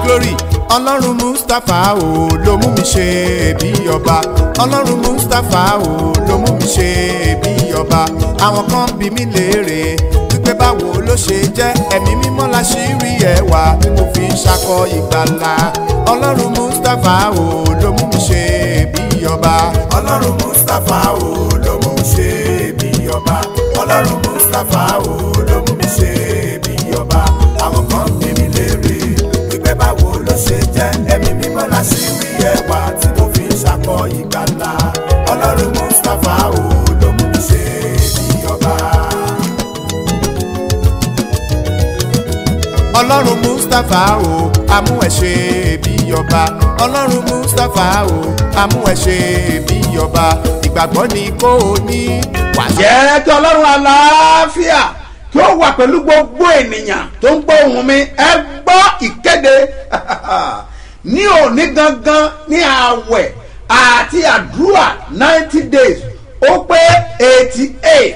glory ọlọ́run mustapha o ló mú mi ṣe bí ọba ọlọ́run mustapha o ló mú mi ṣe bí ọba àwọn kan bí mi léèrè wípé báwo ló ṣe jẹ́ ẹ̀mí mímọ́ la ṣì rí ẹwà tí mo fi ń ṣakọ ìgbàlà ọlọ́run mustapha o ló mú mi ṣe bí ọba ọlọ́run mustapha o ló mú mi ṣe bí ọba ọlọ́run mustapha o ló mú mi ṣe bí ọba àwọn kan bí mi léèrè wípé báwo ló ṣe jẹ́ ẹ̀mí mímọ́ la ṣì rí ẹwà tí mo fi ń ṣakọ ìgbàlà ọlọ́run mustapha o ló mú mi ṣe bí ọba. ọlọ́run mustapha o amú ẹ ṣe bí ọba ọlọ́run mustapha o amú ẹ ṣe bí ọba ìgbàgbọ́ ni kò ní wàá jẹ́ kí ọlọ́run àlàáfíà kí ó wà pẹ̀lú gbogbo ènìyàn tó ń gbọ́ ohùn mi ẹ gbọ́ ìkéde ní òní gangan ní ààwẹ̀ àti àdúrà ninety days ó pé eighty eight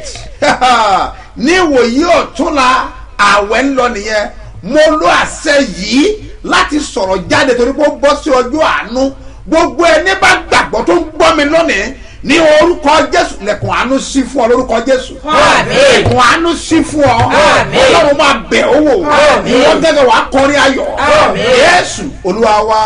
ní ìwòyí ọ̀túnla ààwẹ̀ ń lọ nìyẹn mo lo àṣẹ yìí láti sọ̀rọ̀ jáde torí pé ó bọ́ sí ọjọ́ àánú gbogbo ẹni bá gbàgbọ́ tó ń gbọ́ mi lónìí ní orúkọ jésù lẹ̀kùn àánú sí fún ọ lórúkọ jésù Àmín. lẹ̀kùn àánú sí fún ọ Àmín. ọlọ́run máa bẹ̀ ọ́ wò Àmín. ìwọ gẹ́gẹ́ wàá kọrin ayọ̀ Àmín. jésù olúwa wa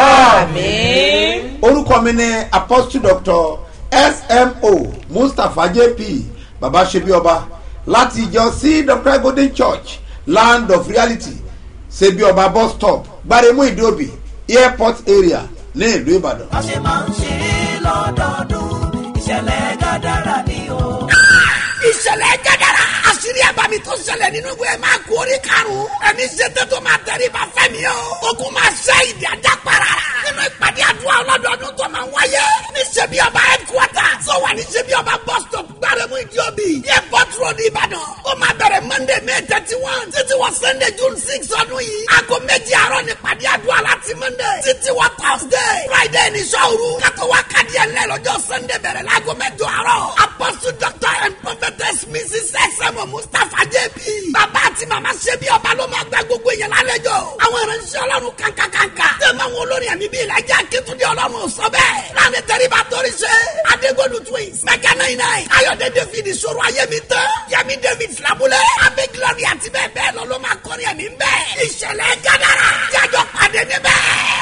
Àmín. orúkọ mi ni apostle doctor smo mustapha jp baba ṣebi ọba láti ìjọ c dr golden church land of reality ṣebi ọba bus stop gbaremu ìdíòbí airport area ní ìlú ìbàdàn. a ṣe máa ń ṣe é lọ́dọọdún ìṣẹ̀lẹ̀ gàdára ni o. ìṣẹ̀lẹ̀ jẹ́dára àṣírí àbámi tó ṣẹlẹ̀ nínú ìwé máa kú orí karùn-ún ẹni ṣètò tó máa tẹ̀lé bá fẹ́ mi o ogun máa ṣe ìdí ajá para nínú ìpàdé àdúrà ọlọ́dọọdún tó máa wáyé ní ṣebí ọba headquarter tó wà ní ṣebí ọba bus stop gbárẹ́mú ìdíòbí airport road ìbàdàn ó máa bẹ̀rẹ̀ monday may thirty one títí wọ sunday june six ọdún yìí aago méjì àárọ̀ ní ìpàdé àdúrà láti monday títí wọ thursday friday ní sọ́ọ̀rù kátó wá kádìí ẹ̀ lọ́jọ́ sunday bẹ̀rẹ̀ láago mẹ́jọ àárọ̀ apostle doctor and prophetess mrs sm mustapha jp bàbá àti màmá ṣebí ọba ló máa gba gbogbo èèyàn lálejò àwọn ìránṣẹ́ ọlọ́run kankankanka tẹ̀mọ̀ àwọn olórin ẹ̀mí bíi ìlàjà akétúndé ọlọ́run sọ bẹ́ẹ̀ láàrin tẹ́ríba torí ṣe adégolu twins mẹ́kà náírà náírà ayọ̀dẹ david ìṣòro ayémi tán yẹmi david filabulẹ̀ abẹ́ glory àti bẹ́ẹ̀ bẹ́ẹ̀ lọ ló máa kọrin ẹ̀mí bẹ́ẹ̀ ìṣẹ̀lẹ̀ gádàrà jájọ pàdé níbẹ̀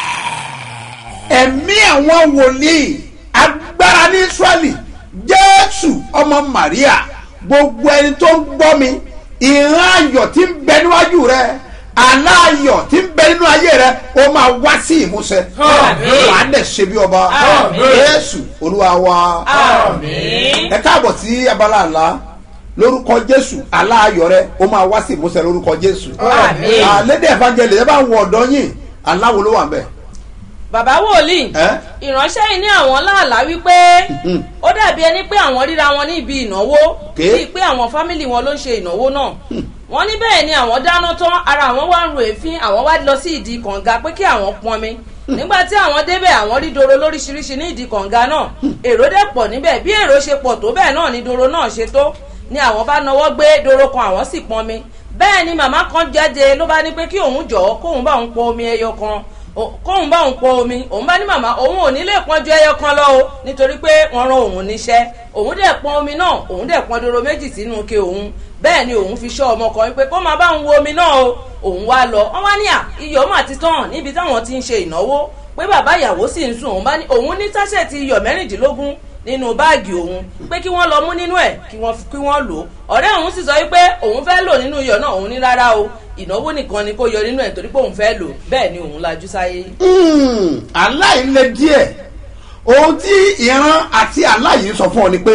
ẹ̀mí àwọn wòlíì agbára ní israẹli jésù ọmọ maria gbogbo ẹni tó ń gbọ́ mi ìran ayọ̀ tí ń bẹ níwájú rẹ àlá ayọ̀ tí ń bẹ nínú ayé rẹ ó máa wá sí ìmúṣẹ Àmín. wàá dẹ̀ ṣe bí ọba Àmín. jésù olúwa wa Àmín. ẹ káàbọ̀ sí abala àlá lórúkọ jésù àlá ayọ̀ rẹ ó máa wá sí ìmúṣẹ lórúkọ jésù Àmín. àlédè evangelist ẹ bá ń wọ ọ̀dọ́ yìí aláwo ló wà ń bẹ̀ bàbá wòlíì ẹ́ ìránṣẹ́ yìí ní àwọn láàlá wípé Mhm. ó dàbí ẹni pé àwọn ríra wọn ní ibi ìnáwó Ké. bíi pé àwọn fámìlì wọn ló ń ṣe ìnáwó náà wọ́n ní bẹ́ẹ̀ ni àwọn dáná tán ara àwọn wá ń ro èéfín àwọn wá lọ sí ìdí kànga pé kí àwọn pọnmi nígbà tí àwọn débẹ̀ àwọn rí doro lóríṣiríṣi ní ìdí kànga náà èrò dẹ̀ pọ̀ níbẹ̀ bí èrò ṣe pọ̀ tó bẹ́ẹ̀ náà ni doro náà ṣe tó ni àwọn bá nawọ́ gbé doro kan àwọn sì pọnmi bẹ́ẹ̀ ni màmá kan jáde ló bá ní pé kí òun jọ̀ọ́ kóun bá òun pọ omi ẹyọ kan O- kóun bá òun pọ omi òun bá ní màmá òun ò ní lè pọn ju ẹyọ kan lọ o nítorí pé wọ́n rán òun níṣẹ́ òun dẹ̀ pọn omi náà òun dẹ̀ pọn doro méjì sínú ke òun bẹ́ẹ̀ ni òun fi ṣọ́ ọmọ kan wípé kó máa bá òun wo omi náà o òun wá lọ wọ́n wá ní à iyọ̀ mà ti tán níbi táwọn ti ń ṣe ìnáwó pé bàbá ìyàwó sì ń sùn òun bá ní òun ní táṣẹ̀tì iyọ̀ mẹ́rìndínlógún nínú báàgì òun pé kí wọ́n lọ mú nínú ẹ̀ kí wọ́n kí wọ́n lò ó ọ̀rẹ́ òun sì sọ wípé òun fẹ́ lò nínú iyọ̀ náà òun ní rárá o ìnáwó nìkan ni kó yọ nínú ẹ̀ torí pé òun fẹ́ lò bẹ́ẹ̀ ni òun lajú sáyé. Mm, aláìlẹ díẹ̀ ohun tí ìran àti aláyìí sọ fún ọ ni pé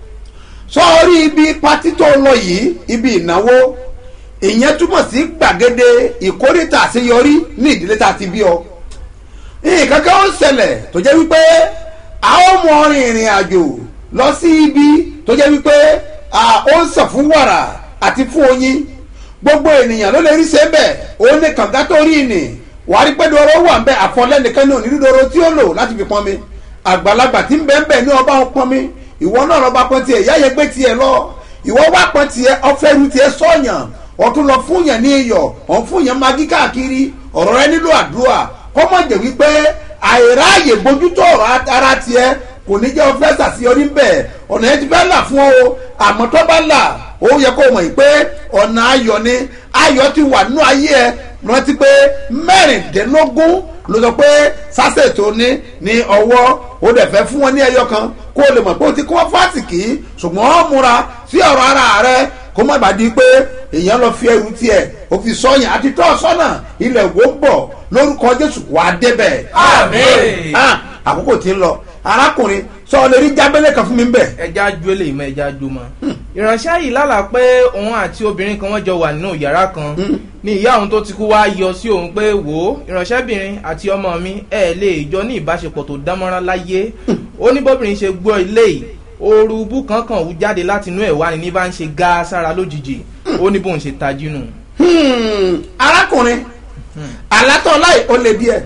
sọrí ibi pátí tó lọ yìí ibi ìnáwó ìyẹn túmọ̀ sí gbàgede ìkórìtà àṣeyọrí ní ìdílé tá a ti bí ọ nǹkan kan ó ṣẹlẹ̀ tó jẹ́ wípé a ó mọ rin ìrìn àjò lọ sí ibi tó jẹ́ wípé a ó ń sàn fún wàrà àti fún oyin gbogbo ènìyàn ló lè rí ṣe bẹ́ẹ̀ òun ní kànga tó rí ni wàá rí pé doro wà ń bẹ àfọlẹ́nìkan ní òní doro tí ó lò láti fi pọn mi àgbàlagbà tí ń bẹ ń bẹ ní ọba ń pọn mi ìwọ náà lọ́ba pọn tiẹ̀ ìyá yẹn gbé tiẹ̀ lọ ìwọ wá pọn tiẹ̀ ọfẹ́rù tiẹ̀ sọ̀yàn ọ̀tún lọ fún yẹn ní iyọ̀ ọ̀n fún yẹn magi káàkiri ọ̀rọ̀ rẹ nílò àdúrà kó má jẹ́ wípé àìráàyè bójútó ọ̀rọ̀ ara tiẹ̀ kò ní jẹ́ ọfẹ́ sàṣeyọrí ń bẹ̀ ọ̀nà yẹn ti fẹ́ là fún ọ àmọ́ tó bá là ó yẹ kó mọ̀ yìí pé ọ̀nà ayọ̀ ni ayọ̀ ti wà nínú ayé ẹ rántí pé mẹ́rìndínlógún ló sọ pé sásẹ̀ tó ní ní ọwọ́ ó dẹ̀ fẹ́ fún wọn ní ẹyọ kan kó o lè mọ̀ pé o ti kọ́ fásitì ṣùgbọ́n ó múra sí ọ̀rọ̀ ara rẹ kó má bàa di pé èèyàn lọ fi ẹrù tiẹ̀ o fi sọ́yìn àti tọ́ sọ́nà ilẹ̀ wo ń bọ̀ lórúkọ jésù wà á débẹ̀. Àmín. Ah, àkókò tí ń lọ arákùnrin sọ ọ lè rí jábẹ́lẹ̀ kan fún mi bẹ̀. ẹja ju eléyìí mọ ẹja ju mọ. ìránṣẹ́ yìí lálàá pé òun àti obìnrin kan wọ́n jọ wà nínú yàrá kan ní ìyá òun tó ti kú wá yọ sí òun pé wò ó ìránṣẹ́bìnrin àti ọmọ mi ẹ̀ lè jọ ní ìbáṣepọ̀ tó dánmọ́rán láyé ó ní bóbìnrin ṣe gbọ́ ilé yìí ooru bú kankan wú jáde láti inú ẹ̀ wá ní ní bá ń ṣe gá sára lójijì ó ní bóun ṣe tají nù. Hmm, arákùnrin alátọ̀ láì ó lè díẹ̀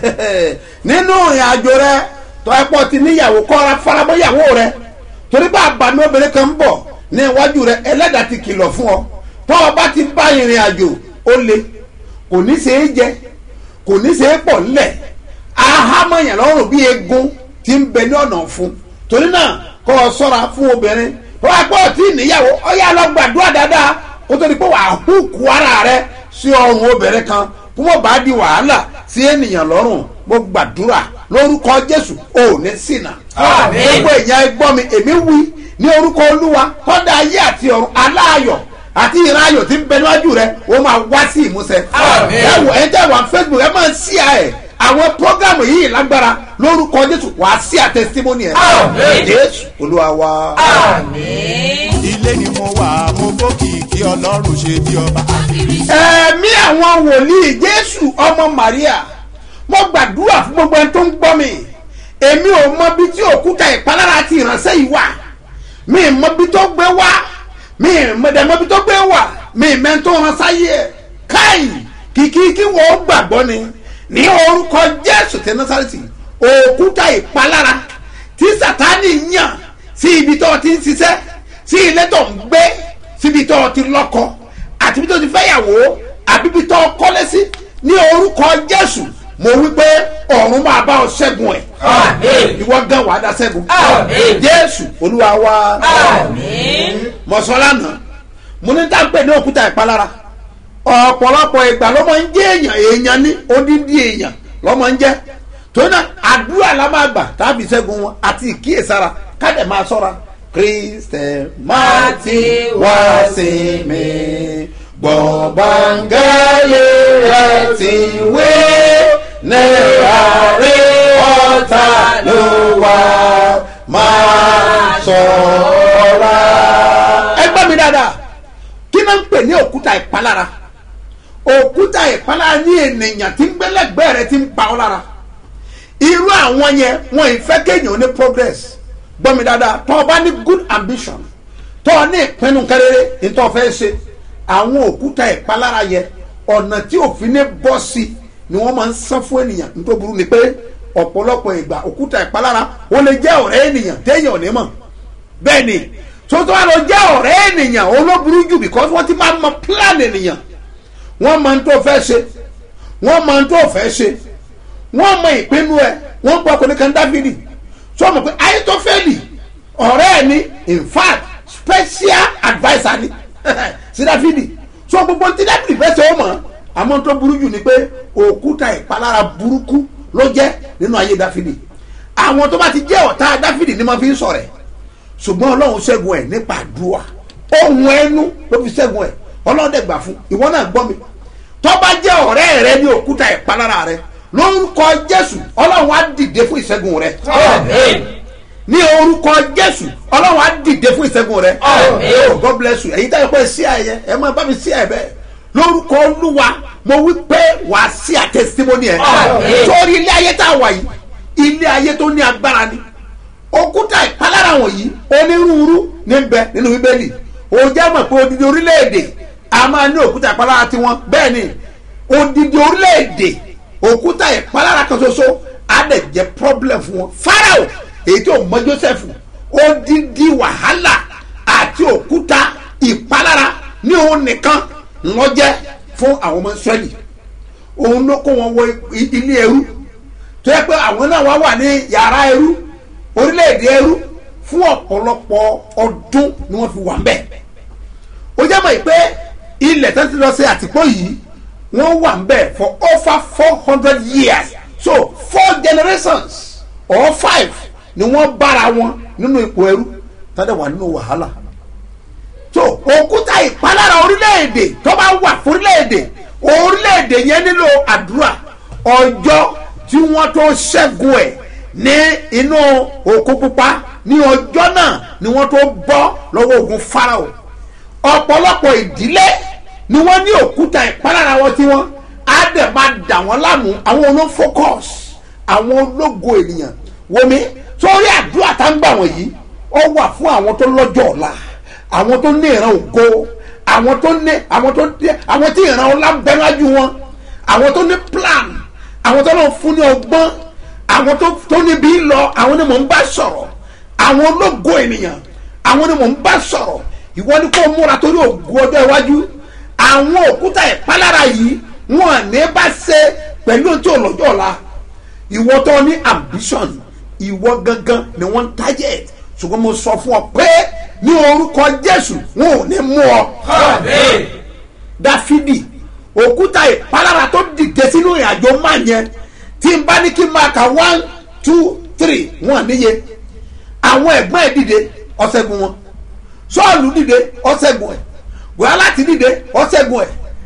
nínú ìrìn àjò rẹ tọ́ ẹ pọ̀ ti níyàwó kọ́ra farabọ́yàwó rẹ torí bá àbàmì obìnrin kan ń bọ̀ ní iwájú rẹ ẹlẹ́dàá ti kìlọ̀ fún ọ tọ́ ọ bá ti bá ìrìn àjò ó le kò ní ṣe é jẹ kò ní ṣe é pọ̀ ńlẹ̀ ahámọ̀yàn lọ́rùn bí egun ti ń bẹ ní ọ̀nà fún torí náà kọ́ ọ sọ́ra fún obìnrin tó wá pọ̀ tí níyàwó ọ yà lọ gbàdúrà dáadáa kó tó di pé wàá hùkù ara rẹ sí ọrùn obìnrin kan kó mọ̀ bá di wàhálà sí ènìyàn lọ́rùn mo gbàdúrà lórúkọ jésù ò ní ṣìnà. Àmín. gbogbo èèyàn ẹgbọ́n mi èmi wí ní orúkọ olúwa kọ́dà ayé àti ọ̀run aláàyọ̀ àti ìran ayọ̀ tí ń bẹ níwájú rẹ ó máa wá sí ìmúṣẹ. Àmín. ẹ wò ẹ jẹ́ wà facebook ẹ máa ń ṣí ẹ àwọn prógámù yìí lágbára lórúkọ jésù wàá sí àtẹsítímọ́nì ẹ. Àmín. jésù olúwa wa. Àmín. ilé ni mo wà mo fòkìkí ọlọ́run ṣe bí ọba. ẹ̀mí àwọn wòlíì jésù ọmọ maria mo gbàdúrà fún gbogbo ẹni tó ń gbọ́ mi èmi ò mọ bí tí òkúta ìpalára ti ìránṣẹ́ yìí wà mi ì mọ bí tó gbé wá mi ì mọ dẹ̀ mọ bí tó gbé wà mi ì mẹ́ tó rán sáyé ẹ̀ káì kìkì kí wọ́n gbàgbọ́ ni ní orúkọ jésù tẹ násàrẹ́tì òkúta ìpalára tí sátani yàn sí ibi tó ti ń ṣiṣẹ́ sí ilé tó ń gbé síbi tó ti lọ́kọ àti ibi tó ti fẹ́yàwó àbí ibi tó kọ́lé sí ní orúkọ jésù mo wí pé ọ̀run máa bá ọ ṣẹ́gun ẹ̀ Àmín. ìwọ gan wàá dá ṣẹ́gun Àmín. jésù olúwa wa Àmín. mọ̀sọ́lánà mo ní dáńpẹ́ ní òkúta ìpalára ọ̀pọ̀lọpọ̀ ìgbà ló máa ń jẹ́ èèyàn èèyàn ní odindi èèyàn ló máa ń jẹ́ torí náà àdúrà la máa gbà tàbí ṣẹ́gun wọn àti ìkíyèsára kádẹ̀ máa sọ́ra kristẹ máa ti wá sí mi gbọ̀ngbàngẹ́lì rẹ̀ ti wé náírà rí ọ̀tá ló wá máa sọ̀ra. ẹ gbọ́ mi dáadáa kí ló ń pè ní òkúta ìpalára òkúta ìpalára ní ènìyàn tí ń gbẹ́lẹ́gbẹ́ rẹ ti ń pa ọ́ lára irú àwọn yẹn wọn ì fẹ́ kéèyàn ní progress gbọ́ mi dáadáa tó o bá ní good ambition tó o ní ìpinnu kẹrẹrẹ nítorí o fẹ́ ṣe àwọn òkúta ìpalára yẹn ọ̀nà tí òfin ní bọ́ sí ni wọ́n máa ń san fún ènìyàn nítorí burú ni pé ọ̀pọ̀lọpọ̀ ìgbà òkúta ìpalára ó lè jẹ́ ọ̀rẹ́ ènìyàn téèyàn ò ní mọ̀ bẹ́ẹ̀ ni tuntun wa lọ jẹ́ ọ̀rẹ́ ènìyàn olóburú jù because wọ́n ti máa mọ plan ènìyàn wọ́n mọ tó fẹ́ ṣe wọ́n mọ tó fẹ́ ṣe wọ́n mọ ìpinnu ẹ̀ wọ́n gbọ́ ọkùnrin kan dáfídì sọ ma pé ayétọ́fẹ́lì ọ̀rẹ́ ẹ̀ ní in fact special adviser ni sí dáfídì sọ gbogbo tí dáfídì fẹ́ ṣe ó mọ̀ àmọ́ tó burú jù ni pé òkúta ìpalára burúkú ló jẹ́ nínú ayé dáfídì àwọn tó bá ti jẹ́ ọ̀tá dáfídì ni wọ́n fi ń sọ̀rẹ̀ ṣùgbọ́n ọlọ́run ṣẹ́gun ẹ̀ nípa àdúrà ohun ẹnu ló fi ṣẹ́gun ẹ̀ ọlọ́run dẹ̀ gbà fún ìwọ náà gbọ́ mi tó bá jẹ́ ọ̀rẹ́ rẹ ní òkúta ìpalára rẹ lórúkọ jésù ọlọ́run á dìde fún ìṣẹ́gun rẹ Àmín. ní orúkọ jésù ọlọ́run á dìde fún ìṣẹ́gun rẹ Àmín. oh god bless you èyí táyọ̀ pé sí àyẹ ẹ máa bá mi sí ẹ̀ bẹ́ẹ̀ lórúkọ olúwa mo wí pé wàá sí àtẹsítímọ́nì ẹ̀ Àmín. sórí ilé ayé tá a wà yìí ilé ayé tó ní agbára ni òkúta ìpalára wọ̀nyí onírúurú ní bẹ nínú bíbélì òjá mọ̀ pé odidi orílẹ̀-èdè a máa ní òkúta ìpalára tiwọn bẹ́ẹ̀ ni odidi orílẹ̀-èdè òkúta ìpalára kan ṣoṣo á dẹ̀ jẹ́ problem fún wọn farao èyí tó mọ joseph odidi wàhálà àti òkúta ìpalára ní òun nìkan ló jẹ́ fún àwọn ọmọ israẹli òun ló kó wọn wọ i- ilé ẹrú tó yẹ pé àwọn náà wá wà ní yàrá ẹrú orílẹ̀-èdè ẹrú fún ọ̀pọ̀lọpọ̀ ọdún ni wọ́n fi wà ń bẹ̀ ó jẹ́ mọ̀ pé ilẹ̀ tó ti lọ sí àtìpó yìí wọ́n wà ń bẹ̀ for over four hundred years so four generations or five ni wọ́n bára wọn nínú ipò ẹrú tọ́jà wà nínú wàhálà so òkúta ìpalára orílẹ̀-èdè tó bá wà fún orílẹ̀-èdè orílẹ̀-èdè yẹn nílò àdúrà ọjọ́ tí wọ́n tó ṣẹ́gun ẹ̀ ní inú òkú pupa ní ọjọ́ náà ni wọ́n tó bọ́ lọ́wọ́ ogun farao ọ̀pọ̀lọpọ̀ ìdílé ni wọ́n ní òkúta ìpalára wọn tí wọ́n á dẹ̀ máa dà wọ́n láàmú àwọn olóò focus àwọn ológo ènìyàn wọmi sórí àdúrà tá ń gbà wọ̀nyí ó wà fún àwọn tó lọ́jọ́ ọ̀la àwọn tó ní ìran ògo àwọn tó ní àwọn tó ní àwọn tí ìran ọlá ń bẹ lájú wọn àwọn tó ní plan àwọn tó lọ fún ní ọgbọ́n àwọn tó tó níbi lọ àwọn ni mò ń bá sọ̀rọ̀ àwọn ológo ènìyàn àwọn ni mò ń bá sọ̀rọ̀ ìwọ ni kò múra torí ògo ọjọ́ iwájú àwọn òkúta ìpalára yìí wọn ní bá ṣe pẹ̀lú ohun tí ò lọ́jọ́ ọ̀la ìwọ tó ní ambition ìwọ gangan ni wọ́n ń target ṣùgbọ́n mo sọ fún ọ pé ní orúkọ jésù wọn ò ní mú ọ. Àmín. dáfídì òkúta ìpalára tó dìde sínú ìrìnàjò máa yẹn tí n bá ní kí n máa ka one two three wọn níye àwọn ẹ̀gbọ́n ẹ̀ dìde ọ̀sẹ̀gun wọn sọ́ọ̀lù dìde ọ̀sẹ̀gun ẹ̀ wàhálàtì dìde ọ̀sẹ̀gun ẹ̀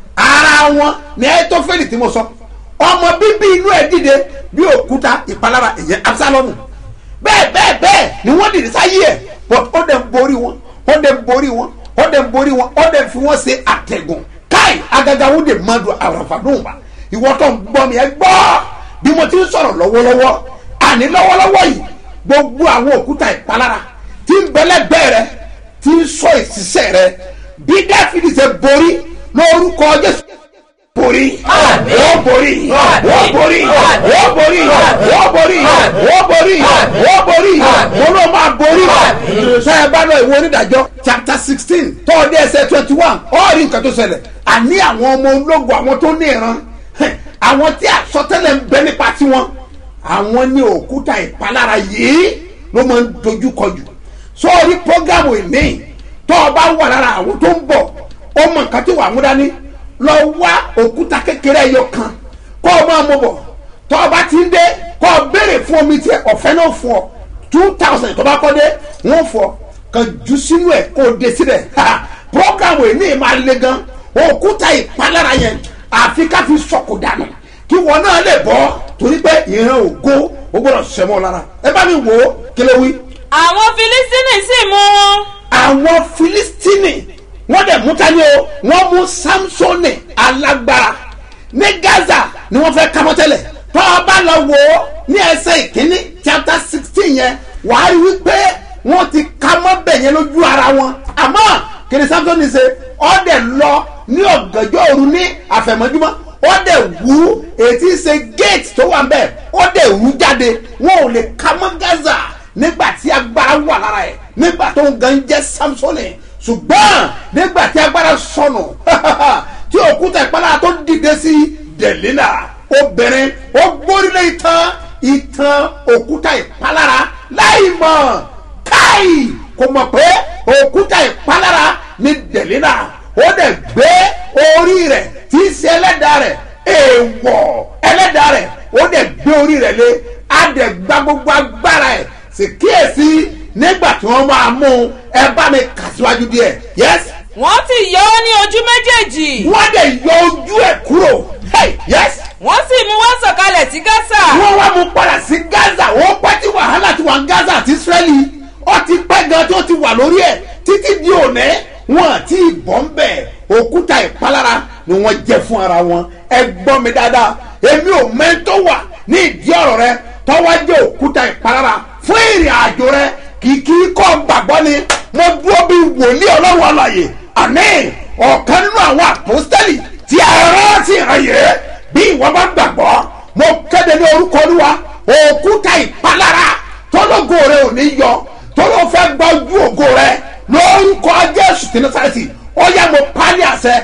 ara wọn ní ẹ̀ tó fẹ́lì tí mo sọ ọmọ bíbí inú ẹ̀ dìde bí òkúta ìpalára ìyẹn absalomu bẹ́ẹ̀ bẹ́ẹ̀ bẹ́ẹ̀ ni wọ́n dìde sáyé ẹ̀ but ó dẹ̀ ń borí wọn ó dẹ̀ ń borí wọn ó dẹ̀ ń borí wọn ó dẹ̀ ń fi wọ́n ṣe àtẹ̀gùn káì agaga wo de madu àràfàdùn wa ìwọ tó ń gbọ́ mi ẹ gbọ́ bí mo ti ń sọ̀rọ̀ lọ́wọ́lọ́wọ́ àní lọ́wọ́lọ́wọ́ yìí gbogbo àwọn òkúta ìpalára tí ń bẹ́lẹ́gbẹ́ rẹ tí ń sọ ìṣiṣẹ́ rẹ bí dáfídì ṣe borí lórúkọ jésù borí Àmín. ó borí ó Àmín. borí ó Àmín. borí ó borí ó borí ó borí mo ló máa borí Àmín. sọ ẹ bá lọ ìwé onídàájọ́ chapter sixteen tọ́ọ̀dẹ́ ẹsẹ̀ twenty one ó rí nǹkan tó ṣẹlẹ̀ àní àwọn ọmọ ológun àwọn tó ní ìran àwọn tí àsọtẹ́lẹ̀ ń bẹ nípa tiwọn àwọn ní òkúta ìpalára yìí ló máa ń dojú kọjú sórí programu ìmí tó o bá wà lára àwọn tó ń bọ̀ ó mọ nǹkan tí wàá mú dání lọ wá òkúta kékeré ẹyọ kan kó o máa mú bọ̀ tó o bá ti ń dé kó o béèrè fún omi tí ọ̀fẹ́ náà fún ọ two thousand tó bá kọ́ dé wọ́n fọ kan jù sínú ẹ̀ kó o dé síbẹ̀ programu ìní máa le gan òkúta ìpalára yẹn àfi ká fi sọ̀kò dànù kí wọn náà lè bọ́ torí pé ìran ògo ó gbọ́dọ̀ sẹ́mọ́ lára ẹ bá mi wò ó kí ló wí àwọn filistini sì mú wọn àwọn filistini wọ́n dẹ̀ mú tani o wọ́n mú samsoni alágbára ní gaza ni wọ́n fẹ́ kámọ́ tẹ́lẹ̀ tó o bá lọ wò ó ní ẹsẹ̀ ìkíní chapter sixteen yẹn wàá rí wípé wọ́n ti kámọ́ bẹ̀ yẹn lójú ara wọn àmọ́ kìnìún samsoni ṣe ọ́ dẹ̀ lọ ní ọ̀gànjọ́ òru ní àfẹ̀mọ́júmọ́ ó dẹ̀ wú ètí ṣe gate tó wà bẹ́ẹ̀ ó dẹ̀ wú jáde wọn ò lè kámọ́ gaza nígbà tí agbára wà lára ẹ̀ nígbà tó ń gan jẹ́ samsoni ṣùgbọ́n nígbà tí agbára sọnù tí òkúta ìpalára tó dìde sí delina obìnrin ó gbórílẹ̀ ìtàn ìtàn òkúta ìpalára láì mọ̀ káì kò mọ̀ pé òkúta ìpalára ní delina ó dẹ̀ gbé orí rẹ̀ tí í ṣe ẹlẹ́dàá rẹ̀ èèwọ̀ ẹlẹ́dàá rẹ̀ ó dẹ̀ gbé orí rẹ̀ lé á dẹ̀ gba gbogbo agbára ẹ̀ sì kíyèsí nígbà tí wọ́n máa mú un ẹ bá mi kà síwájú díẹ̀ yes wọ́n sì yọ ọ́ ní ojú méjèèjì wọ́n dẹ̀ yọ ojú ẹ̀ kúrò hey yes wọ́n sì mú wọn sọ̀kalẹ̀ sí gásà wọ́n wá mú padà sí gaza wọ́n pẹ́ tí wàhálà ti wà ní gaza àti israeli ó ti pẹ́ gan tó ti wà lórí ẹ̀ títí di òní wọn àti ìbọn bẹ̀ òkúta ìpalára ni wọ́n jẹ́ fún ara wọn ẹ gbọ́ mi dáadáa èmi ò mẹ́tọ́ wà ní ìdí ọ̀rọ̀ rẹ tọ́wọ́ jẹ́ òkúta ìpalára fún ìrìn àjò rẹ kìkì kọ́ gbàgbọ́ ni mo dúró bí wòlíì ọlọ́run àlàyé àní ọ̀kan nínú àwọn àpòstẹ́lì tí a rántí ìrànyè bí ìwọ bá gbàgbọ́ mo kéde ní orúkọ olúwa òkúta ìpalára tọ́lọ́gò rẹ ò ní yọ tọ́lọ́ fẹ́ gba ojú ògo rẹ lórúkọ jésù tí ní sáyẹ́sì ó yẹ mo pálí àṣẹ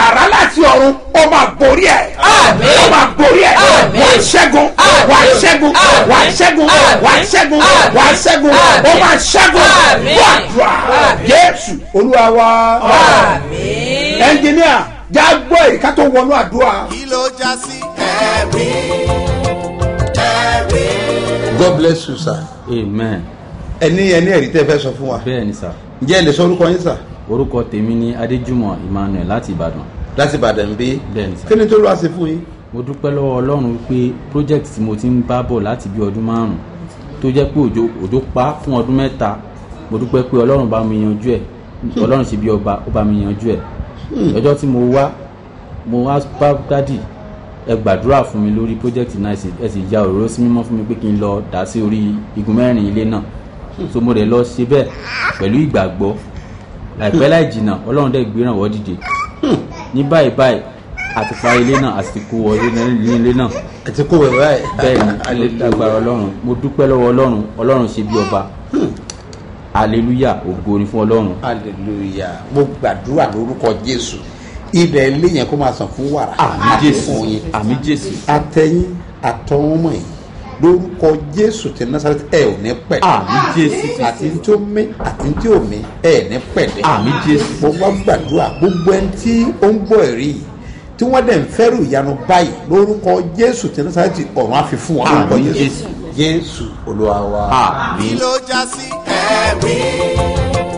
wàrà láti ọ̀run ó máa borí ẹ̀ Àmín. ó máa borí ẹ̀ Àmín. wà á ṣẹ́gun wà á ṣẹ́gun wà á ṣẹ́gun wà á ṣẹ́gun wà á ṣẹ́gun ó máa ṣẹ́gun Àmín. wàdùà Àmín. jésù olúwa wa Àmín. ẹnjìníà já gbọ́ èyí ká tó wọnú àdúrà. kí ló já sí ẹ̀rí ẹ̀rí. god bless you sir. amen ẹni ẹni ẹ̀rí tẹ́ fẹ́ sọ fún wa. bẹ́ẹ̀ ni sà ǹjẹ́ ẹ lè sọ orúkọ yín sà. orúkọ tèmi ni adéjúmọ̀ emmanuel láti ìbàdàn láti ìbàdàn bí. bẹ́ẹ̀ ni sà kí ni tó lọ́wọ́ ṣe fún yín. mo dúpẹ́ lọ́wọ́ ọlọ́run pé project tí mo ti ń bá bọ̀ láti bí ọdún márùn-ún tó jẹ́ pé òjò òjò pa fún ọdún mẹ́ta mo dúpẹ́ pé ọlọ́run bá mi yanjú ẹ̀ ọlọ́run ṣe bí ọba ó bá mi yanjú ẹ̀ ọjọ́ tí mo wá mo wá bá dádì ẹ gbàdúrà fún mi lórí project náà ẹ sì- ẹ sì ya òróró sí mímọ́ fún mi pé kí n lọ dá sí orí igun mẹ́rin ilé náà so mo rẹ̀ lọ ṣe bẹ́ẹ̀ pẹ̀lú ìgbàgbọ́ láìpẹ́ láì jìnnà ọlọ́run dẹ̀ gbé ìrànwọ́ dìde ní báyìí báyìí àti parí ilé náà àti kó wọlé ní ilé náà ẹ ti kó wẹ̀ báyìí. bẹ́ẹ̀ ni mo dágbára ọlọ́run mo dúpẹ́ lọ́wọ́ ọlọ́run ọlọ́run ṣe bí ọba hallelujah ògo ni fún ọlọ́run hallelujah mo gbàdúrà lórúkọ jésù ilẹ̀ ilé yẹn kó máa sàn fún wàrà àmì àti jésù fún yín àmì jésù atẹ́yìn àtọ́wọ́mọ̀ yìí lórúkọ jésù ti nasareti ẹ ò ní pẹ̀ àmì jésù àti tí ó mí àti tí ò mí ẹ ní pẹ̀lẹ́ àmì jésù mo wá gbàdúrà gbogbo ẹni tí ó ń gbọ́ ẹ̀rí yìí tí wọ́n dẹ̀ ń fẹ́rù ìyanu báyìí lórúkọ jésù ti nasareti ọ̀run á fi fún wọn lórúkọ Àmín, jésù Jésù. jésù olúwa wa. àmì kí ló já sí ẹ̀rí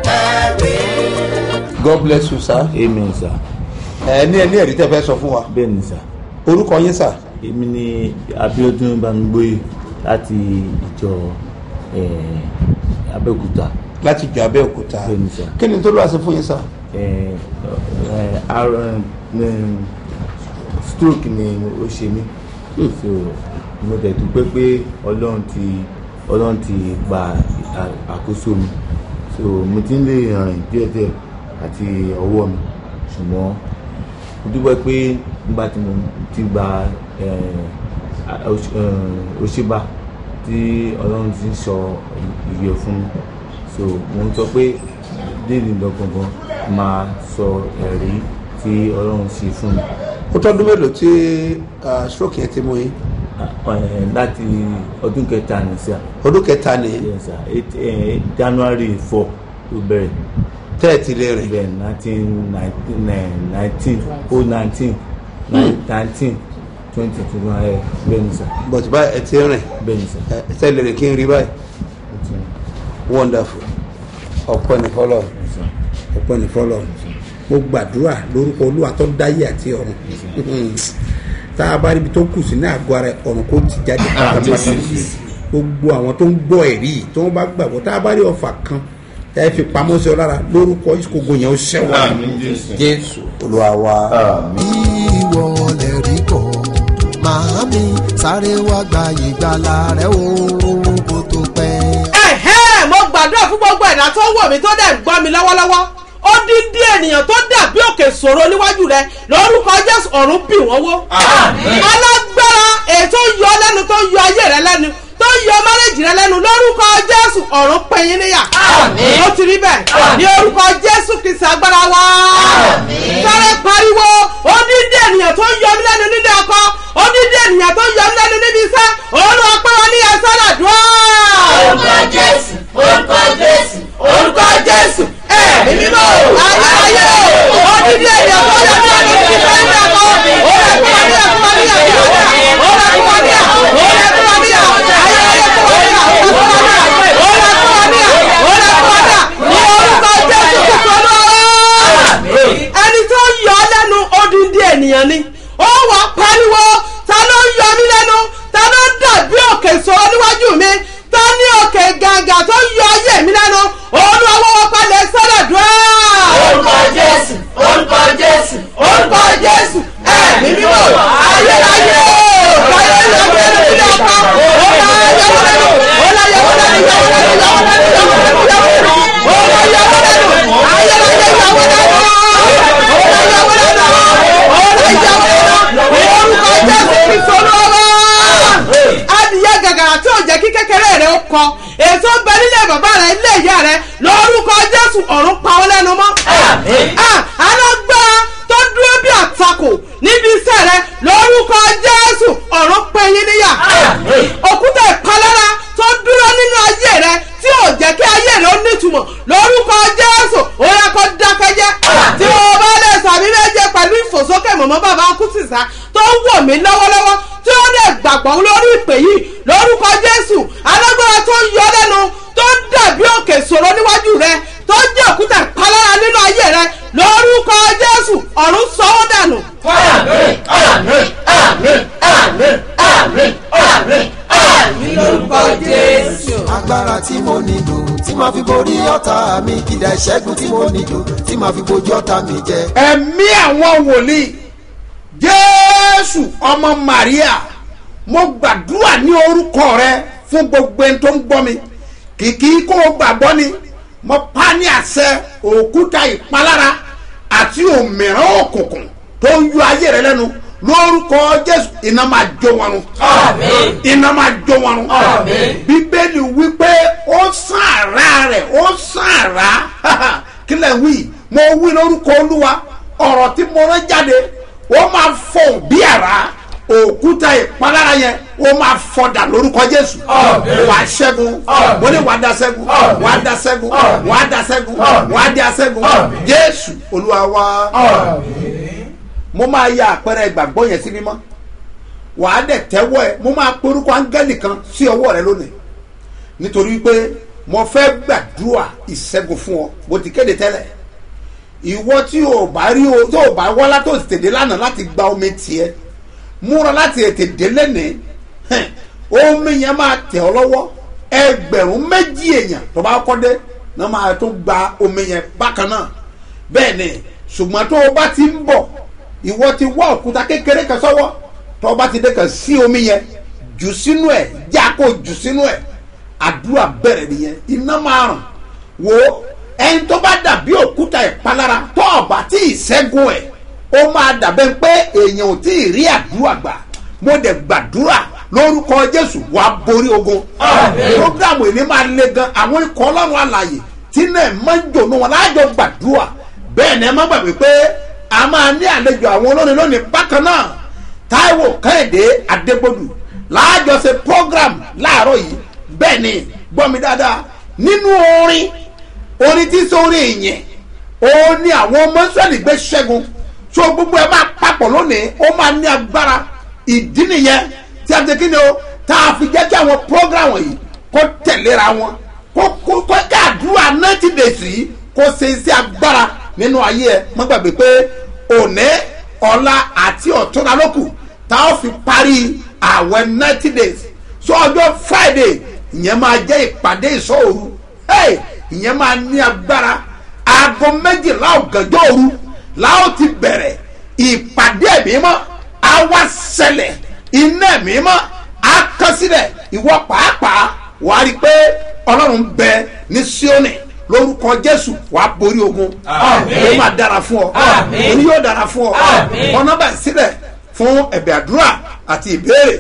ẹ̀rí. god bless you sir. amen sir ẹ ní ẹ ní ẹ̀rí tẹ́ fẹ́ sọ fún wa bẹ́ẹ̀ ni sir orúkọ yín sà. èmi ni abiodun bamigboye láti ìjọ eh, abẹ́òkúta láti jọ abẹ́òkúta Bẹ́ẹ̀ni, sir. kí ni tó lọ́wọ́ sí fún yín sà. Eh, eh, ar- eh, stroke ni ó ṣe mí so mo dẹ̀ dúpẹ́ pé ọlọ́run ti ọlọ́run ti gba à- àkóso mi so mo ti ń lè rìn díẹ̀díẹ̀ àti ọwọ́ mi ṣùgbọ́n mo dúpẹ́ pé nígbà tí mo ti gba eh, a- òṣ- eh, òṣèbà tí ọlọ́run ti ń sọ ìyè fún mi so mo ń sọ pé déèlì lọ gangan máa sọ ẹ̀rí tí ọlọ́run ṣe fún mi ó tọ́dún mélòó tí ah, stroke yẹn ti mú yín Ah, eh, láti ọdún kẹta ní sá ọdún kẹta ni yes sir eight eh, january four ló bẹ̀rẹ̀ tẹ́ẹ̀tì lè rìn bẹ́ẹ̀ nineteen nineteen nineteen oh nineteen nineteen twenty twenty one ẹ bẹ́ẹ̀ ni sá but báyìí ẹ ti rìn bẹ́ẹ̀ ni sá ẹ tẹ́ lè rìn kí n rí báyìí wonderful ọ̀pọ̀ ní fọlọ́ ọ̀pọ̀ ní fọlọ́ mo gbàdúrà lórúkọ olúwa tó dáyé àti ọ̀run tá a bá ríbi tó kù sí ní àgọ́ ara ẹ̀, ọ̀run kò ti jáde pátápátá gbogbo àwọn tó ń gbọ́ ẹ̀rí yìí tó ń bá gbàgbọ́ tá a bá rí ọ̀fà kan ẹ fi pamọ́ sí ọ lára lórúkọ ìṣògo yẹn ó ṣẹ́wọ̀n jésù olúwa wa. ìwọ lè rí kọ́ màámi sáré wá gba ìgbàlà rẹ o kó tó pẹ́. ẹ̀hẹ́ mo gbàdúrà fún gbogbo ẹ̀dá tó wọ̀ mí tó dẹ̀ ń gbọ́ mi lọ́wọ́lọ́wọ́ ó dín dín ènìyàn tó dàbí òkè sòro níwájú rẹ lórúkọ jésù ọ̀run bì wọ́n wó. alágbára ètò yọ lẹ́nu tó yọ ayé rẹ lẹ́nu tó yọ márẹ́jì rẹ lẹ́nu lórúkọ jésù ọ̀run pẹ̀yìn níyà. ó ti rí bẹ́ẹ̀ ní orúkọ jésù kìsì agbára wa. sáré pariwo ó dín dín ènìyàn tó yọ mí lẹ́nu nílé ọkọ ó dín dín ènìyàn tó yọ mí lẹ́nu níbi iṣẹ́ òun ló pẹ́ wọn ní ẹ̀sán àdúrà orúkọ jésù orúkọ jésù orúkọ jésù ẹ mímọ́ ayé odidi ènìyàn tó yẹ kí ẹni tí fẹ́ ní ẹ̀kọ́ òye kúrò ní ẹ̀kọ́ ní ẹ̀kọ́ òye kúrò ní ẹ̀kọ́ òye kúrò ní ẹ̀kọ́ òye kúrò ní ẹ̀kọ́ ayé ayé kúrò ní ẹ̀kọ́ òye kúrò ní ẹ̀kọ́ òye kúrò ní ẹ̀kọ́ òye kúrò ní ẹ̀kọ́ ní orúkọ jésù kìkọ́ lọ́wọ́ ẹni tó yọ ọ́ lẹ́nu odidi ènìyàn ni ó wà pariwo ta ló yọ mí lẹ́nu ta ló dàbí òkè sọ̀rọ̀ níwájú mi ta ní òkè gàgà tó yọ ayé mi lẹ́nu olúwa wọ́wọ́ palẹ̀ sọ́dọ̀ dùn orúkọ jésù orúkọ jésù orúkọ jésù ẹ̀mí mímọ́ ayérayé ayé ìyàwó lẹ́nu sílẹ̀ ọkọ ọ̀la ìyàwó lẹ́nu ọ̀la ìyàwó lẹ́nu ìyàwó lẹ́nu ìyàwó lẹ́nu ìyàwó lẹ́nu ìyàwó lẹ́nu ọ̀la ìyàwó lẹ́nu ayérayé ìyàwó lẹ́nu ọ̀la ìyàwó lẹ́nu ọ̀la ìyàwó lẹ́nu orúkọ jésù kristu olúwa adìyẹ gàgàrà tí ò jẹ́ kí kékeré rẹ̀ ó kọ èso bẹ nílé bàbá rẹ̀ nílé ìyá rẹ̀ lórúkọ jésù ọ̀run pa ọ́ lẹ́nu mọ́. alágbára tó dúró òkúta ìpalára nínú ayé rẹ lórúkọ jésù ọ̀run sọ ọ́ dànù. àmín àmín àmín àmín àmín àmín àmín lórúkọ jésù. agbára tí mo nílò tí màá fi borí ọ̀tá mi kìdá ìṣẹ́gun tí mo nílò tí màá fi bojú ọ̀tá mi jẹ. ẹ̀mí àwọn wòlíì jésù ọmọ maria mo gbàdúrà ní orúkọ rẹ fún gbogbo ẹni tó ń gbọ́ mi kìkì kó o gbàgbọ́ ni mo pa ní àṣẹ òkúta ìpalára àti òmìrán òkùnkùn tó ń yọ ayé rẹ lẹ́nu lórúkọ jésù iná máa jó wọn run Àmín. iná máa jó wọn run Àmín. bíbélì wípé ó sàn àrá rẹ̀ ó sàn àrá kílẹ̀ wí mo wí lórúkọ olúwa ọ̀rọ̀ tí mo rán jáde ó máa fọ̀ bí àrá òkúta ìpalára yẹn ó máa fọdà lórúkọ jésù Àmín. wà á ṣẹ́gun Àmín. mo ní wà á da ṣẹ́gun Àmín. wà á da ṣẹ́gun Àmín. wà á da ṣẹ́gun Àmín. wà á da ṣẹ́gun Àmín. jésù olúwa wa àmín. mo máa ya àpẹẹrẹ ìgbàgbọ́ yẹn sí mímọ́ wàá dẹ̀ tẹ́wọ́ ẹ mo máa porúkọ áńgẹ́lì kan sí ọwọ́ rẹ lónìí nítorí pé mo fẹ́ gbàdúrà ìṣẹ́gun fún ọ bó ti kéde tẹ́lẹ̀ ìwọ tí o bá rí o tó o bá wá látò tètè lánàá láti gba omi tiẹ̀ múra láti ètè dé lẹ́nìí hẹ́n, omi yẹn máa tẹ̀ ọ́ lọ́wọ́ ẹgbẹ̀rún méjì èèyàn tó bá kọ́ dé náà máa tó gba omi yẹn bákan náà bẹ́ẹ̀ ni ṣùgbọ́n tó o bá ti ń bọ̀ ìwọ ti wá òkúta kékeré kan sọ́wọ́ tó o bá ti dé kan sí omi yẹn jù sínú ẹ̀ já kó jù sínú ẹ̀ àdúrà bẹ̀rẹ̀ nìyẹn iná máa ràn wò ó ẹni tó bá dàbí òkúta ìpalára tó o bá tí ì ṣẹ́gun ẹ̀ ó máa dàbẹ́ pé èèyàn ò tí ì rí àdúrà gbà mo dẹ̀ gbàdúrà lórúkọ jésù wàá borí ogun Àmín. programu yìí máa le gan àwọn ikọ̀ ọlọ́run àlàyé tí náà máa ń jònú wọn láàjọ gbàdúrà bẹ́ẹ̀ ni ẹ má gbàgbé pé a máa ní àlejò àwọn olórin lónìí bákan náà táíwò kẹ́hìndé adégbòdù láàjọ ṣe program láàárọ̀ yìí bẹ́ẹ̀ ni gbọ́ mi dáadáa nínú orin orin tí sórí ìyẹn ó ní àwọn ọmọ israẹli gbé ṣẹ́gun so gbogbo ẹ máa papọ̀ lónìí ó máa ní agbára ìdí nìyẹn tí a ti kí ni o tá a fi jẹ́ kí àwọn program yìí kó tẹ̀léra wọn kó kó kó kí àdúrà ninety days yìí kó ṣe iṣẹ́ agbára nínú ayé ẹ má gbàgbé pé òní ọ̀la àti ọ̀túnla ló kù tá a fi parí àwẹ̀ ninety days so ọjọ́ friday ìyẹn máa jẹ́ ìpàdé ìṣòro hey, ìyẹn máa ní agbára aago méjìlá ọ̀gànjọ́ òru láwọn ti bẹ̀rẹ̀ ìpàdé ẹ̀mí mọ́ á wá ṣẹlẹ̀ iná ẹ̀mí mọ́ á kán sílẹ̀ ìwọ pàápàá wàá rí i pé ọlọ́run bẹ ní síónì lórúkọ jésù wàá borí ogun Àmín. ó máa dára fún ọ Àmín. òní yóò dára fún ọ Àmín. ọ̀nà bá sílẹ̀ fún ẹ̀bẹ̀ àdúrà àti ìbéèrè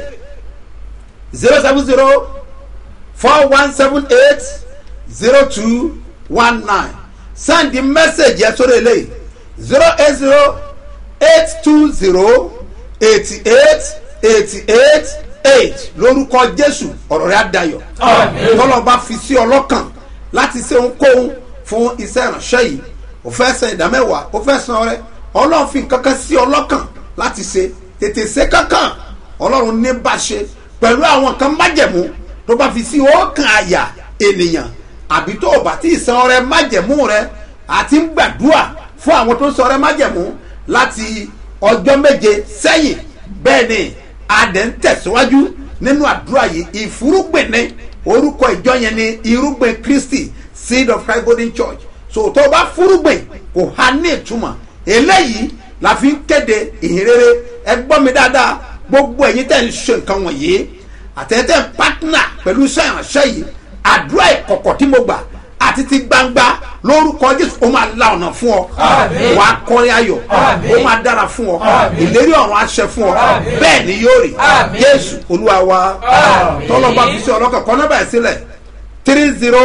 zero seven zero four one seven eight zero two one nine send the message yẹn sórí eléyìí zero eight zero eight two zero eighty eight eighty eight eight lórúkọ jésù ọ̀rọ̀ rẹ̀ á dayọ̀ Àmín. tọ́lọ́ bá fi sí ọlọ́kàn láti ṣe ohunkóhun fún iṣẹ́ ìránṣẹ́ yìí o fẹ́ san ìdámẹ́wàá o fẹ́ san ọrẹ ọlọ́run fi kankan sí ọlọ́kàn láti ṣe tètè ṣe kankan ọlọ́run ní bá ṣe pẹ̀lú àwọn kan májẹ̀mú tó bá fi sí ọkàn àyà ènìyàn àbí tó o bá tí ì san ọrẹ májẹ̀mú rẹ àti ń gbàdúrà fún àwọn tó ń san ọrẹ májẹ̀mú láti ọjọ́ méje sẹ́yìn bẹ́ẹ̀ ni adẹ̀ ń tẹ̀síwájú nínú àdúrà yìí ìfúrúgbìn ní orúkọ ìjọ yẹn ní irúgbìn kristi seed of christ golden church so tó o bá fúrúgbìn kò há ní ìtumọ̀ eléyìí la fi ń kéde ìhìnrere ẹ gbọ́ mi dáadáa gbogbo ẹ̀yin tẹ̀ ń ṣe nǹkan wọ̀nyí àtẹ̀tẹ̀ ń pátánà pẹ̀lú iṣẹ́ ìránṣẹ́ yìí àdúrà ìkọ̀kọ̀ tí mo gbà àti ti gbangba lórúkọ jésù ó máa la ọ̀nà fún ọ Àmín. wà á kọrin ayọ̀ Àmín. ó máa dára fún ọ Àmín. ìlérí ọ̀run aṣẹ fún ọ Àmín. bẹ́ẹ̀ ni yóò rí Àmín. jésù olúwa wa Àmín. tọ́lọ́ba fi sí ọlọ́kàn kọ́ nọ́bà ẹ̀ sílẹ̀ three zero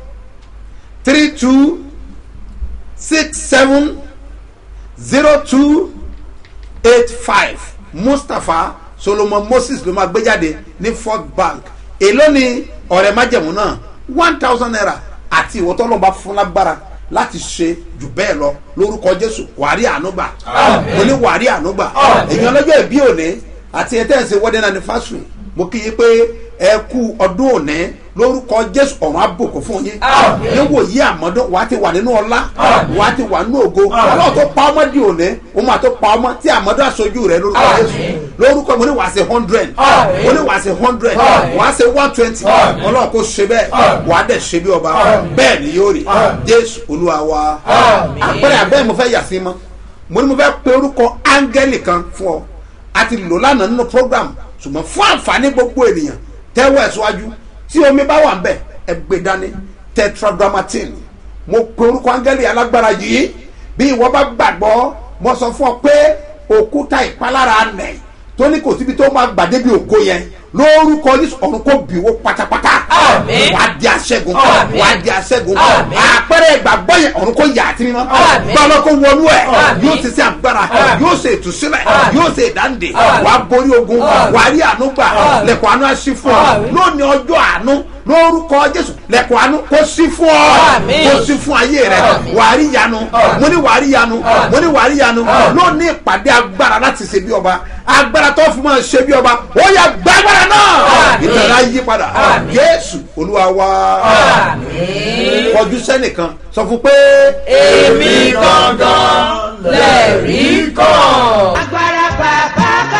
three two six seven zero two eight five mustapha solomon moses ló máa gbé jáde ní fort bank èló ni ọ̀rẹ́ májẹ̀mú náà one thousand naira àti ìwọ tọ́lọ́ba fún lágbára láti ṣe jù bẹ́ẹ̀ lọ lórúkọ jésù wàrí ànúgbà Àmín. mo ní wàrí ànúgbà Àmín. èèyàn lọ́jọ́ ìbí òní àti ẹ̀ tẹ́ ẹ̀ ṣe wedding anniversary mo kí yín pé ẹ kú ọdún òní lórúkọ jésù ọ̀run àbùkù fún yín Àmín. níwò yí àmọ́dún wàá ti wà nínú ọlá Àmín. wàá ti wà nínú ògo ọlọ́run tó pa ọmọ di òní òun máa tó pa ọmọ tí àmọ́dún aṣojú rẹ lórúkọ Àmín. jésù lórúkọ mo ní wàá ṣe hundred Àmín. mo ní wàá ṣe hundred Àmín. wàá ṣe one twenty Àmín. ọlọ́run kò ṣe bẹ́ẹ̀ Àmín. wàá dẹ̀ ṣe bí ọba Àmín. bẹ́ẹ̀ ni yóò rí Àmín. jésù olúwa wa Àmín. àpẹẹrẹ abẹ́ mo fẹ́ yà sí mọ́ mo ní mo fẹ́ pe orúkọ áńgẹ́lì kan fún ọ a ti lò lánàá nínú program ṣùgbọ́n fún àǹfààní gbogbo ènìyàn tẹ́wọ́ ẹ̀ síwájú tí omi bá wà ń bẹ̀ ẹ gbé dání tetragrammatin mo pe orúkọ áńgẹ́lì alágbára yìí bí ìwọ bá gbàgbọ́ mo sọ fún ọ pé òkúta ìpalára nẹ̀ tó ní kò síbi tó máa gbàdé bí ògo yẹn lórúkọ yìí ọ̀run kò bìwó pátápátá Àmín. wàá di aṣẹ́gun Àmín. wàá di aṣẹ́gun Àmín. àpẹẹrẹ ìgbàgbọ́ yẹn ọ̀run kò yà á ti mímọ́ Àmín. gbọ́dọ̀ kó wọnú ẹ̀ Àmín. yóò ti ṣe agbára Àmín. yóò ṣe ìtúsílẹ̀ Àmín. yóò ṣe ìdáǹdè Àmín. wàá borí ogun Àmín. wàá rí àánú gbà Àmín. lẹ̀kọ̀ àánú á sí fún ọ Àmín. lónìí ọjọ́ àánú lórúkọ jésù lẹ̀kọ̀ àánú kó sí fún ọ Àmín. kó sí fún ayé rẹ Àmín. wàá rí yanu Àmín. mo ní wàá rí yanu Àmín. mo ní wàá rí yanu Àmín. lónìí ìpàdé agbára láti ṣe bí ọba agbára tó fún mọ́ ṣe bí ọba ó yà gbàgbára náà Àmín. ìtàn á yí padà Àmín. jésù olúwa wa Àmín. kọjú sẹ́nìkan sọ fún pé èmi gangan lẹ́rìí kan. agbára bàbá ká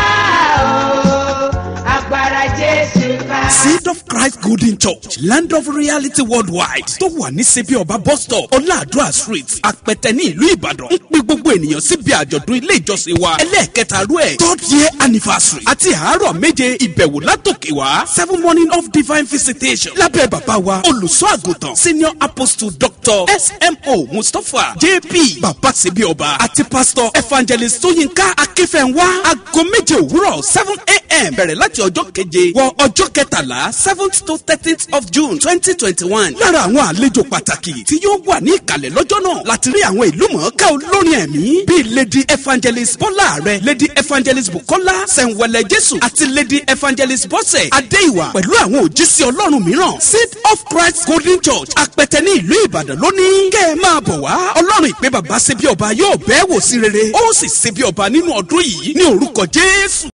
o agbára jésù ká. seed of christ golden church land of reality worldwide tó wà ní sebi ọba bus stop ọláàdúrà street apẹtẹ ní ìlú ìbàdàn ń pe gbogbo ènìyàn síbi àjọ̀dún ilé ìjọsìn wa ẹlẹ́ẹ̀kẹta rú ẹ̀ third year anniversary àti àárọ̀ méje ìbẹ̀wò látòkè wá seven morning of divine visitation lábẹ́ bàbá wa olùṣọ́ àgùntàn senior apostle doctor smo mustapha jp bàbá sebi ọba àti pastor evangelist tóyínká akínfẹ̀wá aago méje òwúrọ̀ seven a.m. bẹ̀rẹ̀ láti ọjọ́ keje wọ ọjọ́ kẹtàlá seventh to thirteenth of june twenty twenty one lára àwọn àlejò pàtàkì tí yóò wà ní ìkàlẹ̀ lọ́jọ́ náà láti rí àwọn ìlú mọ̀ọ́ká olórin ẹ̀mí bíi lady evangelist bọ́lá rẹ̀ lady evangelist bukola sẹ̀ǹwẹ̀lẹ̀ jésù àti lady evangelist bọ́sẹ̀ adéìwà pẹ̀lú àwọn òjísé ọlọ́run mìíràn seed of christ golden church apẹtẹ ní ìlú ìbàdàn lónìí kẹ́ ẹ máa bọ̀ wá ọlọ́run ìpè bàbá ṣe bí ọba yóò bẹ́ẹ̀ wò sí rere ó sì ṣe bí ọba nínú ọdún yìí ní orúkọ jésù